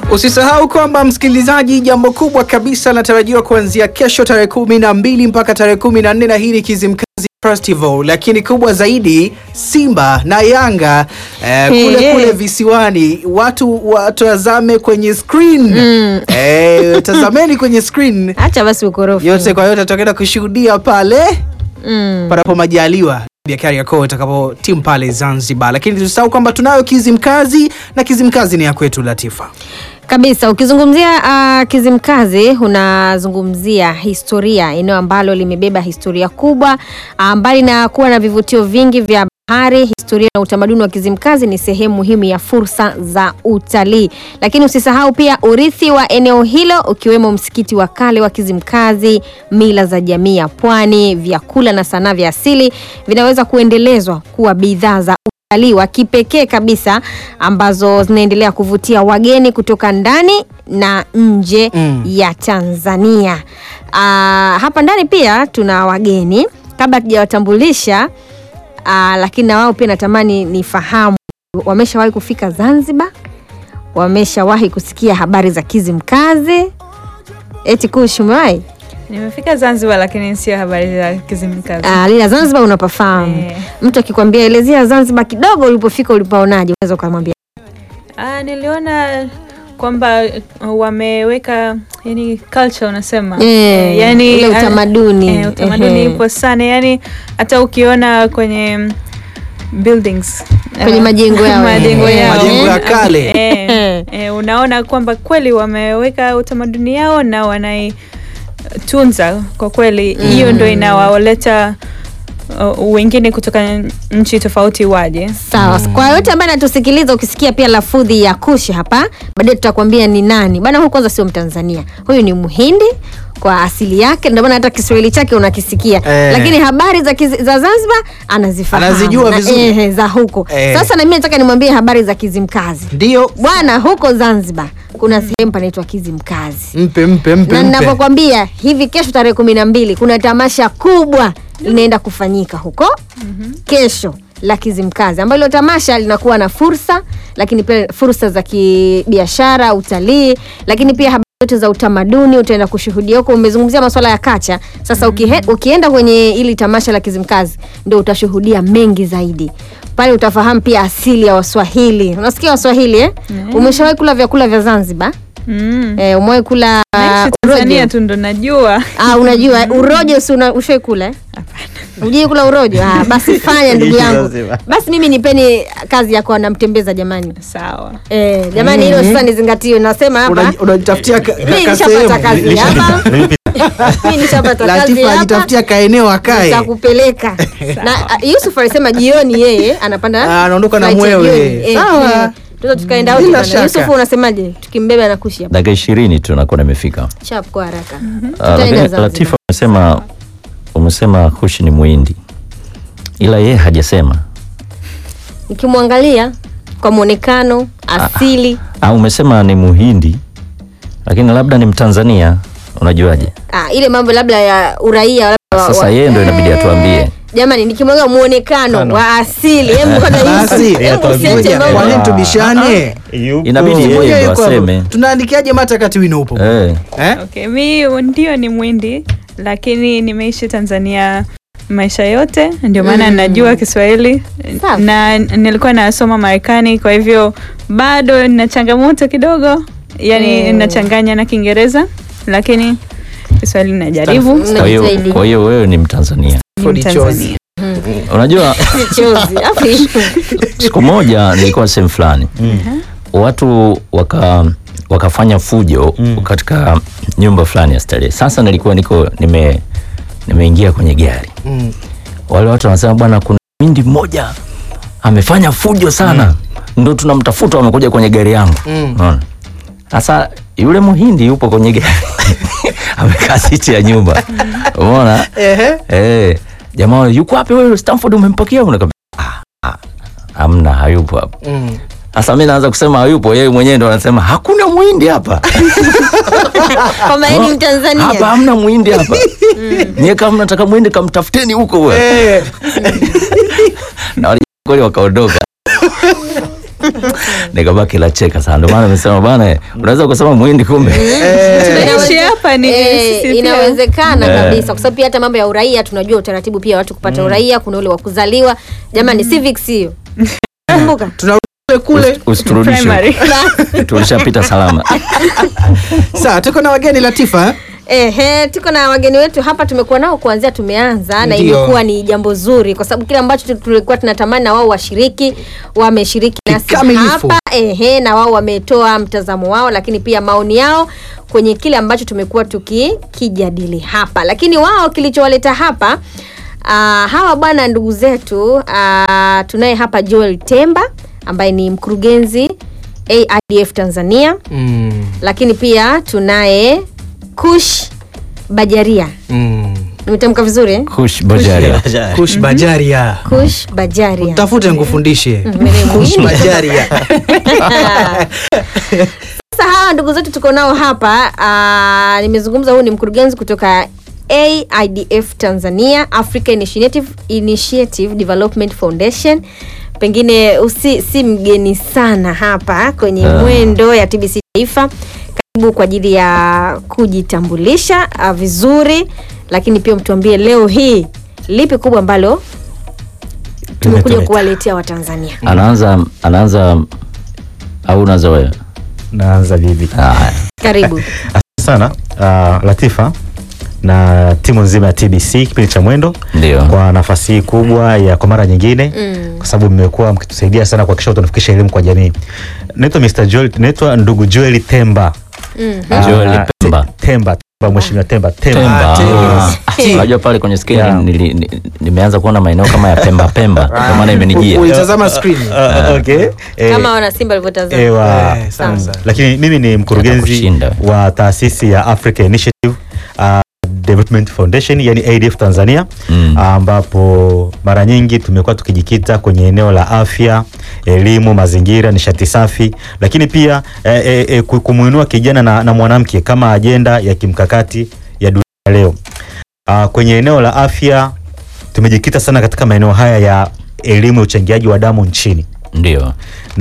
Usisahau kwamba msikilizaji, jambo kubwa kabisa linatarajiwa kuanzia kesho tarehe kumi na mbili mpaka tarehe kumi na nne na hii ni Kizimkazi Festival, lakini kubwa zaidi Simba na Yanga eh, kule Hey. kule visiwani, watu watazame kwenye screen eh, tazameni kwenye screen Acha basi ukorofi. yote kwa yote, tutakwenda kushuhudia pale Mm. panapo majaliwa ya Kariakoo itakapo timu pale Zanzibar, lakini tusisahau kwamba tunayo Kizimkazi na Kizimkazi ni ya kwetu Latifa. Kabisa, ukizungumzia uh, Kizimkazi unazungumzia historia, eneo ambalo limebeba historia kubwa. Uh, mbali na kuwa na vivutio vingi vya bahari, historia na utamaduni wa Kizimkazi ni sehemu muhimu ya fursa za utalii. Lakini usisahau pia urithi wa eneo hilo ukiwemo msikiti wa kale wa Kizimkazi, mila za jamii ya pwani, vyakula na sanaa vya asili vinaweza kuendelezwa kuwa bidhaa za utalii wa kipekee kabisa ambazo zinaendelea kuvutia wageni kutoka ndani na nje Mm. ya Tanzania. Ah, hapa ndani pia tuna wageni kabla tujawatambulisha, ah, lakini na wao pia natamani nifahamu, wameshawahi kufika Zanzibar? Wameshawahi kusikia habari za Kizimkazi? Eti Kush, umewahi? Nimefika Zanzibar lakini sio habari za Kizimkazi. Ah, Lila, Zanzibar unapafahamu. Eh. Mtu akikwambia elezea Zanzibar kidogo, ulipofika ulipaonaje, unaweza ukamwambia Ah, niliona kwamba uh, wameweka yani culture unasema Eh, yani ule ah, utamaduni. eh, utamaduni Ehe. ipo sana yani hata ukiona kwenye mm, buildings Kwenye ah, majengo yao. majengo Eh, yao majengo ya eh, kale. eh, eh, unaona kwamba kweli wameweka utamaduni yao na wanaitunza kwa kweli hiyo ndo inawaleta uh, wengine kutoka nchi tofauti waje Sawa. Kwa yote ambaye anatusikiliza, ukisikia pia lafudhi ya Kushi hapa, baadaye tutakwambia ni nani bana. Huyu kwanza sio Mtanzania, huyu ni Mhindi kwa asili yake, ndio maana hata Kiswahili chake unakisikia Eh. lakini habari za, kizi, za Zanzibar anazifahamu Anazijua Na, vizuri. ehe, za huko Eh. Sasa na mimi nataka nimwambie habari za Kizimkazi Ndio, bwana. Huko Zanzibar kuna sehemu panaitwa Kizimkazi mpe mpe mpe na mpe. ninavyokwambia hivi, kesho tarehe kumi na mbili kuna tamasha kubwa linaenda kufanyika huko kesho la Kizimkazi, ambalo hilo tamasha linakuwa na fursa, lakini pia fursa za kibiashara, utalii, lakini pia habari zote za utamaduni utaenda kushuhudia huko. Umezungumzia masuala ya kacha. Sasa ukihe, ukienda kwenye ili tamasha la Kizimkazi ndio utashuhudia mengi zaidi pale, utafahamu pia asili ya Waswahili. Unasikia Waswahili eh? Umeshawahi kula vyakula vya Zanzibar? mm. Eh, umewahi kula Naishi urojo? Tanzania tu ndo najua Ah, unajua eh, urojo si una- ushai kula eh? Ujui kula urojo? Ah, basi fanya ndugu yangu. Lazima. Basi mimi nipeni kazi ya kuwa namtembeza jamani. sawa Eh, jamani hilo sasa nizingatiwe. Nasema hapa Una- unajitafutia ka- ka- mimi ka nishapata sehemu. kazi hapa. Mimi nishapata kazi Latifa hapa. ajitafutia kaeneo akae. Nitakupeleka. Na ah, Yusuf alisema jioni yeye anapanda Ah, anaondoka na flight ya mwewe. jioni. Eh, Sawa. eh. Tunaweza tukaenda wote Bila bana. shaka. Yusuf unasemaje? Tukimbeba na kushi hapa. dakika ishirini tu nakuwa nimefika. Chap kwa haraka. Ah, Tutaenda lakini Zanzibar. Latifa umesema umesema Kushi ni Muhindi, ila yeye hajasema. Nikimwangalia kwa mwonekano asili Ah, umesema ni Muhindi, lakini labda ni Mtanzania. Unajuaje? Ah, ile mambo labda ya uraia labda wa- Sasa wa- yeye ndo inabidi Eh, atuambie. Jamani, nikimwaga muonekano Kano. wa asili, hebu kwanza Basi, Yusuf, hebu atuambie. usiache Ngoja, mambo. kwa nini tubishane? Inabidi yeye Ngoja ndo yuko hapo. aseme. Tunaandikiaje mata kati wino upo? Eh, Eh? okay mi ndio ni mwindi lakini nimeishi tanzania maisha yote ndio maana Mm. najua kiswahili Safi. na nilikuwa nasoma marekani kwa hivyo bado nina changamoto kidogo yani Mm. nachanganya na kiingereza lakini kiswahili najaribu kwa hiyo Unajitahidi. kwa hiyo wewe ni Mtanzania. Ni Ford Mtanzania. Unajua Chozi. Afu- siku moja nilikuwa sehemu fulani watu waka wakafanya fujo katika nyumba fulani ya starehe. Sasa nilikuwa niko nime nimeingia kwenye gari, Mm. wale watu wanasema bwana, kuna mindi mmoja amefanya fujo sana, ndo tunamtafuta, wamekuja kwenye gari yangu. Mm. Unaona? Sasa yule muhindi yupo kwenye gari amekaa siti ya nyumba, umeona Ehe. eh, jamaa wale, yuko wapi wewe Stanford, umempakia? Unakwambia ah, ah, hamna, hayupo hapa. Mm. Sasa mi naanza kusema hayupo, yeye mwenyewe ndo anasema hakuna mwindi hapa, Kwamba yeye ni hapa Mtanzania. hamna mwindi hapa. Nyie kama mnataka mwindi kamtafuteni huko bwana. Eh. Na wale kweli wakaondoka. nikabaki la cheka sana. Ndio maana nimesema bwana, unaweza kusema muhindi kumbe. Tunaishi hapa ni Eh, sisi pia. inawezekana Eh. kabisa kwa sababu pia hata mambo ya uraia tunajua utaratibu pia watu kupata uraia kuna ule wa kuzaliwa jamani civics hiyo kumbuka tunarudi kule kule Usi- Usiturudishe. Primary. Tulishapita salama. sawa tuko na wageni latifa Ehe, tuko na wageni wetu hapa, tumekuwa nao kuanzia tumeanza, na Ndio. imekuwa ni jambo zuri kwa sababu kile ambacho tu- tulikuwa tunatamani na wao washiriki, wameshiriki nasi Kikamilifu. hapa ehe, na wao wametoa mtazamo wao, lakini pia maoni yao kwenye kile ambacho tumekuwa tukikijadili hapa. Lakini wao kilichowaleta hapa Uh, hawa bwana ndugu zetu uh, tunaye hapa Joel Temba ambaye ni mkurugenzi AIDF Tanzania mm. lakini pia tunaye Kush Bajaria. mm. Nimetamka vizuri eh? Kush Bajaria. kush bajaria Kush Bajaria. tafute nkufundishe Mimi kush mwingine. bajaria Sasa hawa ndugu zetu tuko nao hapa uh, nimezungumza, huyu ni mkurugenzi kutoka AIDF Tanzania, Africa Initiative, Initiative Development Foundation. Pengine usi, si mgeni sana hapa kwenye Ah. mwendo ya TBC Taifa. Karibu kwa ajili ya kujitambulisha uh, vizuri, lakini pia mtuambie leo hii lipi kubwa ambalo tumekuja Limetuleta. kuwaletea Watanzania. Anaanza anaanza au unaanza wewe? naanza vivi Haya. Karibu. asante sana uh, latifa na timu nzima ya tbc kipindi cha mwendo Ndio. kwa nafasi hii kubwa ya kwa mara nyingine Mm. kwa sababu mmekuwa mkitusaidia sana kuhakikisha tunafikisha elimu kwa jamii naitwa Mr. Joel, naitwa ndugu Joel Temba Mm. Ah, Joel Temba. Temba Temba mheshimiwa Temba Temba, Temba. Temba. Ah, Unajua pale kwenye skrini Yeah. nili- ni- nimeanza kuona maeneo kama ya Pemba Pemba. Ndio maana imenijia. uitazama screen Ah, okay eh, Kama wana Simba alivyotazama. ewa Eh, sawa, sawa. lakini mimi ni mkurugenzi Kushinda. wa taasisi ya Africa Initiative uh, Development Foundation yani ADF Tanzania Mm. ambapo mara nyingi tumekuwa tukijikita kwenye eneo la afya, elimu, mazingira, nishati safi, lakini pia eh, eh, eh, ku- kumuinua kijana na, na mwanamke kama ajenda ya kimkakati ya dunia leo. Uh, kwenye eneo la afya tumejikita sana katika maeneo haya ya elimu ya uchangiaji wa damu nchini Ndio.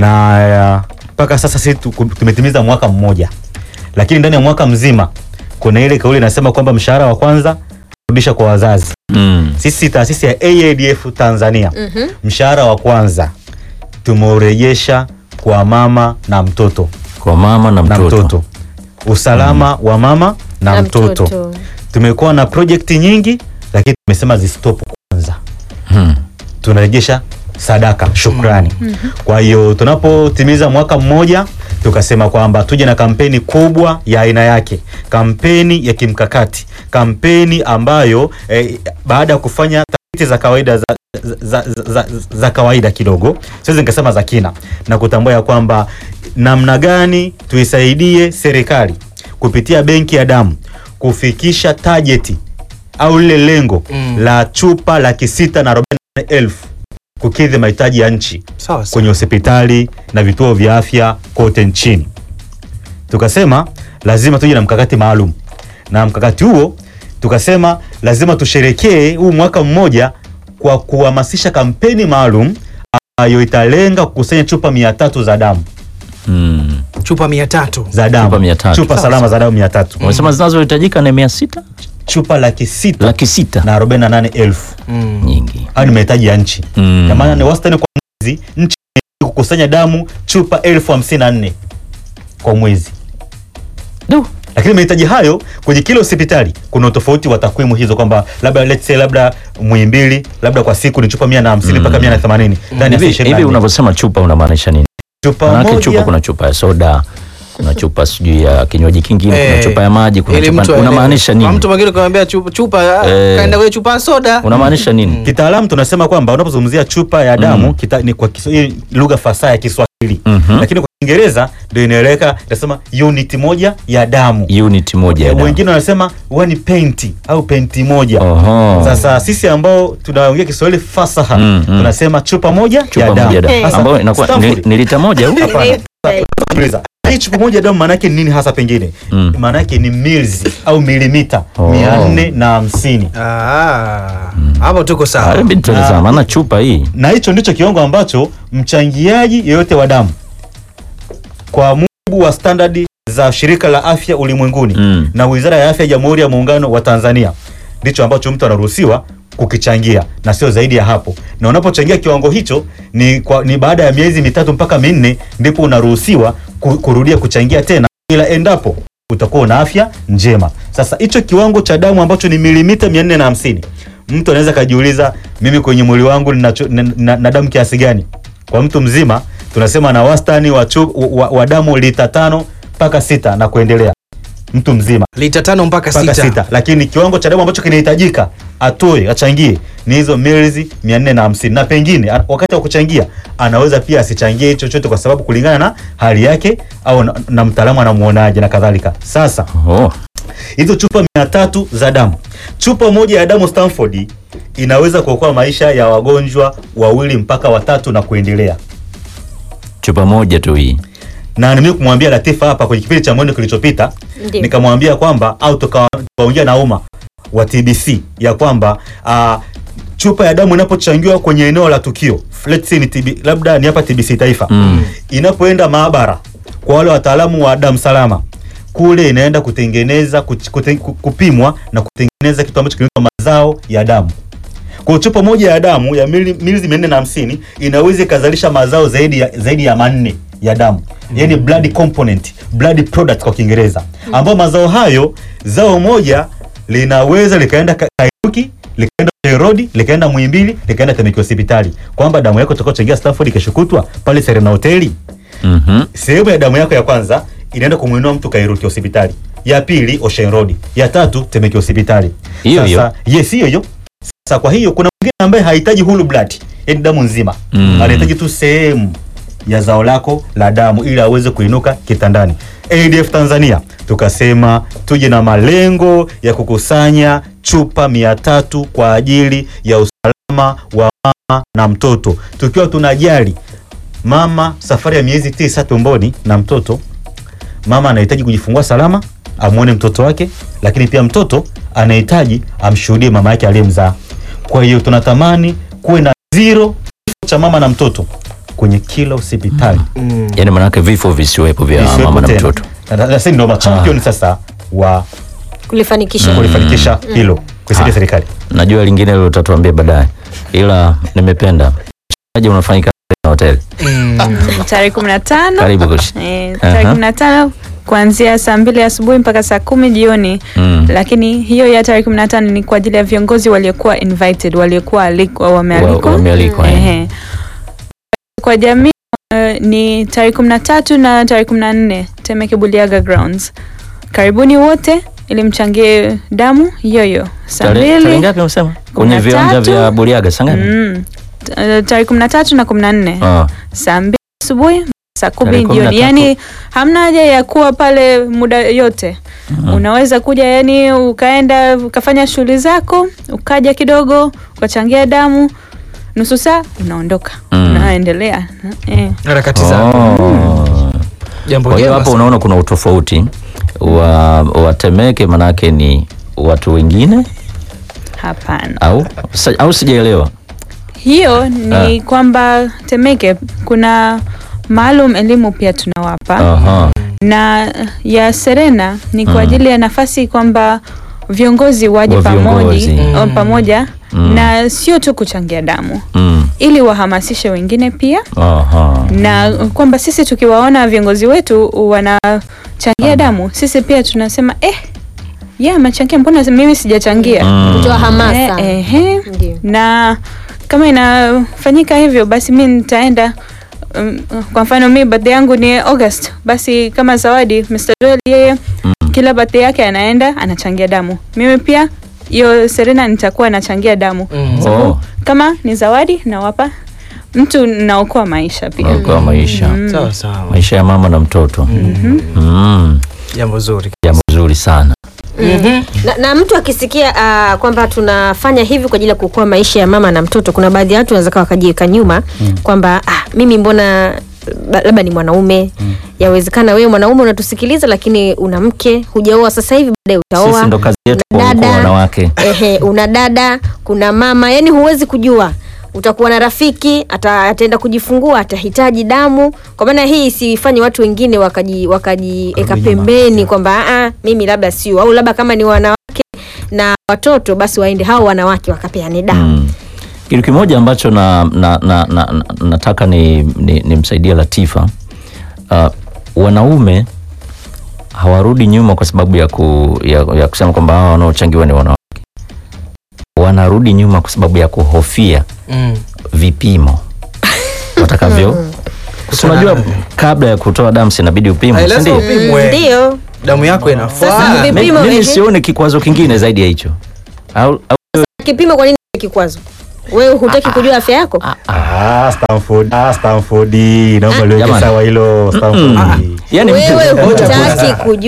na uh, mpaka sasa sisi tu- tumetimiza mwaka mmoja, lakini ndani ya mwaka mzima kuna ile kauli inasema kwamba mshahara wa kwanza rudisha kwa wazazi. Mm. Sisi taasisi ya AADF Tanzania Mhm. mshahara wa kwanza tumeurejesha kwa mama na mtoto Kwa mama na na mtoto. mtoto, usalama wa mama na, Na mtoto. mtoto. Tumekuwa na projekti nyingi, lakini tumesema zistop kwanza Hmm. tunarejesha sadaka shukrani. Kwa hiyo tunapotimiza mwaka mmoja tukasema kwamba tuje na kampeni kubwa ya aina yake, kampeni ya kimkakati, kampeni ambayo eh, baada ya kufanya tafiti za kawaida za, za, za, za, za kawaida kidogo, siwezi nikasema za kina, na kutambua ya kwamba namna gani tuisaidie serikali kupitia benki ya damu kufikisha tajeti au lile lengo Mm. la chupa laki sita na arobaini na nane elfu kukidhi mahitaji ya nchi sawa sawa. kwenye hospitali na vituo vya afya kote nchini. Tukasema lazima tuje na mkakati maalum, na mkakati huo tukasema lazima tusherekee huu mwaka mmoja kwa kuhamasisha kampeni maalum ambayo italenga kukusanya chupa mia tatu za damu Mm. chupa mia tatu za damu Chupa mia tatu. chupa salama za damu mia tatu Umesema zinazohitajika ni mia sita chupa laki sita laki sita na arobaini na nane elfu mm. nyingi. hayo ni mahitaji ya nchi Mm. na maana ni wastani kwa mwezi nchi kukusanya damu chupa elfu hamsini na nne kwa mwezi Du. lakini mahitaji hayo kwenye kila hospitali kuna utofauti wa takwimu hizo kwamba labda let's say labda Muhimbili labda kwa siku ni chupa mia na hamsini mpaka mia na themanini ndani ya saa Hivi ishirini na hivi nne. unavyosema chupa unamaanisha nini? chupa Maanake chupa moja kuna chupa ya soda, kuna chupa sijui ya kinywaji kingine, kuna Eh, chupa ya maji, kuna ili mtu chupa aelewe. unamaanisha Kwa nini? mtu mwingine kumwambia chupa, chupa ah, Eh. kaenda kwenye chupa ya soda Unamaanisha nini? kitaalamu tunasema kwamba unapozungumzia chupa ya damu kita, ni kwa Kiswahili lugha fasaha ya Kiswahili Mhm. lakini kwa Kiingereza ndio inaeleweka inasema unit moja ya damu Unit moja ya damu. wengine wanasema one penti au penti moja Oho. Sasa sisi ambao tunaongea Kiswahili fasaha Mm, mm. tunasema chupa moja chupa ya damu. moja ya damu Eh. Sasa, ambayo inakuwa Stanford, ni, ni lita moja au? hapana. Sikiliza. Hii chupa moja ya damu maana yake ni nini hasa pengine? Mm. Maana yake ni mils au milimita Oh. mia nne na hamsini Ah, hapo tuko Ah, sawa hebu tueleze, Ah. maana chupa hii na hicho ndicho kiwango ambacho mchangiaji yeyote wa damu kwa mujibu wa standardi za shirika la afya ulimwenguni Mm. na wizara ya afya ya jamhuri ya muungano wa tanzania ndicho ambacho mtu anaruhusiwa kukichangia na sio zaidi ya hapo na unapochangia kiwango hicho ni, kwa, ni baada ya miezi mitatu mpaka minne ndipo unaruhusiwa ku- kurudia kuchangia tena ila endapo utakuwa una afya njema sasa hicho kiwango cha damu ambacho ni milimita 450 mtu anaweza kajiuliza mimi kwenye mwili wangu nina, na, na, na damu kiasi gani kwa mtu mzima tunasema na wastani wa, chu, wa, wa damu lita tano mpaka sita na kuendelea mtu mzima lita tano mpaka mpaka sita. sita lakini kiwango cha damu ambacho kinahitajika atoe achangie ni hizo milzi 450 na pengine a- wakati wa kuchangia anaweza pia asichangie chochote kwa sababu kulingana na hali yake au na, na mtaalamu anamuonaje na kadhalika sasa Oh. hizo chupa mia tatu za damu chupa moja ya damu Stanford inaweza kuokoa maisha ya wagonjwa wawili mpaka watatu na kuendelea Chupa moja tu hii. na mimi kumwambia Latifa hapa kwenye kipindi cha mwendo kilichopita Ndiyo. nikamwambia kwamba au tuka- tukaongea na umma wa TBC ya kwamba uh, chupa ya damu inapochangiwa kwenye eneo la tukio let's say ni TB, labda ni hapa TBC taifa Mm. inapoenda maabara kwa wale wataalamu wa damu salama kule inaenda kutengeneza kuch- kute, ku- kupimwa na kutengeneza kitu ambacho kinaitwa mazao ya damu kwa chupa moja ya damu ya mili- mililita mia nne na hamsini inaweza ikazalisha mazao zaidi ya, zaidi ya manne ya damu yani blood component blood product kwa kiingereza ambayo mazao hayo zao moja linaweza likaenda Ka- kairuki likaenda Road likaenda Muhimbili likaenda Temeke hospitali kwamba damu yako utakaochangia Stanford kesho kutwa pale Serena hoteli Mhm. sehemu ya damu yako ya kwanza inaenda kumwinua mtu Kairuki hospitali, ya pili Ocean Road, ya tatu Temeke hospitali. Hiyo hiyo. Sasa yes, hiyo hiyo. Sasa kwa hiyo kuna mwingine ambaye hahitaji whole blood, yani damu nzima Mm. anahitaji tu sehemu ya zao lako la damu ili aweze kuinuka kitandani. ADF Tanzania tukasema tuje na malengo ya kukusanya chupa mia tatu kwa ajili ya usalama wa mama na mtoto, tukiwa tunajali mama safari ya miezi tisa tumboni na mtoto mama anahitaji kujifungua salama amwone mtoto wake lakini pia mtoto anahitaji amshuhudie mama yake aliyemzaa kwa hiyo tunatamani kuwe na zero kifo cha mama na mtoto kwenye kila hospitali Mm. Yaani manake vifo visiwepo vya Isiwepo mama na tena. mtoto. Na- na- na sisi ndio machampion sasa wa kulifanikisha kulifanikisha hilo kuisaidia Ah. serikali Najua lingine hilo utatuambia baadaye. Ila nimependa. Aje unafanyika na hoteli. tarehe kumi na tano Karibu Kush. Eh, tarehe Aha. kumi na tano kuanzia saa mbili asubuhi mpaka saa kumi jioni Mm. lakini hiyo ya tarehe kumi na tano ni kwa ajili ya viongozi waliokuwa invited waliokuwa alikwa wamealikwa Wa- wamealikwa, eh. Ehe. kwa jamii eh, ni tarehe kumi na tatu na tarehe kumi na nne Temeke Buliaga Grounds karibuni wote ili mchangie damu yoyo saa Tarehe tarehe mbili ngapi unasema? Kwenye na viwanja tatu. vya Buriaga saa ngapi? Mm. T- eh, tarehe kumi na tatu na kumi na nne Ah. saa mbili asubuhi saa kumi Tarehe kumi na jioni tatu. yani hamna haja ya kuwa pale muda yote unaweza kuja yani ukaenda ukafanya shughuli zako ukaja kidogo ukachangia damu nusu saa unaondoka Mm. unaendelea eh. harakati zako Oh. jambo Kwa hiyo jema hapo sana. unaona kuna utofauti wa watemeke manake ni watu wengine hapana au sa, au sijaelewa. hiyo ni kwamba temeke kuna maalum elimu pia tunawapa Aha. na ya Serena ni kwa Mm. ajili ya nafasi kwamba viongozi waje Wa pamoja, viongozi. o- pamoja Mm. na sio tu kuchangia damu Mm. ili wahamasishe wengine pia Aha. na kwamba sisi tukiwaona viongozi wetu wanachangia damu sisi pia tunasema eh yeah, amechangia mbona mimi sijachangia Mm. kutoa hamasa Eh, ehe. Ndio. na kama inafanyika hivyo basi mi nitaenda um, kwa mfano mi birthday yangu ni august basi kama zawadi Mr. Joel yeye kila birthday yake anaenda anachangia damu mimi pia hiyo serena nitakuwa nachangia damu Mm. Oh. kama ni zawadi nawapa mtu naokoa maisha pia Okoa maisha. sawa sawa Maisha ya mama na mtoto. Mm. jambo zuri Jambo zuri sana. na, na mtu akisikia uh, kwamba tunafanya hivi kwa ajili ya kuokoa maisha ya mama na mtoto kuna baadhi ya watu wanaweza kawa wakajiweka nyuma kwamba ah, mimi mbona ba- labda ni mwanaume yawezekana wewe mwanaume unatusikiliza lakini una mke hujaoa sasa hivi baadaye utaoa Sisi ndo kazi yetu una kuokoa dada, wanawake. ehe, una dada kuna mama yani huwezi kujua utakuwa na rafiki ata, ataenda kujifungua atahitaji damu kwa maana hii isifanye watu wengine wakaji wakajieka Warudi nyuma. pembeni kwamba "Ah, mimi labda sio au labda kama ni wanawake na watoto basi waende hao wanawake wakapeane damu Mm. Kitu kimoja ambacho na, na, na, na, na, nataka ni, ni, nimsaidie Latifa. Uh, wanaume hawarudi nyuma kwa sababu ya, ku, ya, ya kusema kwamba hawa wanaochangiwa ni wanawake. Wanarudi nyuma kwa sababu ya kuhofia Mm. vipimo watakavyo. Si unajua kabla ya kutoa damu sinabidi upimwe, Ai, si lazima ndio? upimwe. ndio damu yako Sasa inafaa vipi- Mi- Vipimo, Mimi ehe. sione kikwazo kingine zaidi ya hicho au, au kipimo kwa nini ni kikwazo wewe hutaki kujua afya yako Ah, Stanford, ah, Stanford, naomba liweke Jamani. sawa hilo Stanford. yani mtu- wewe Ngoja kwanza. hutaki kujua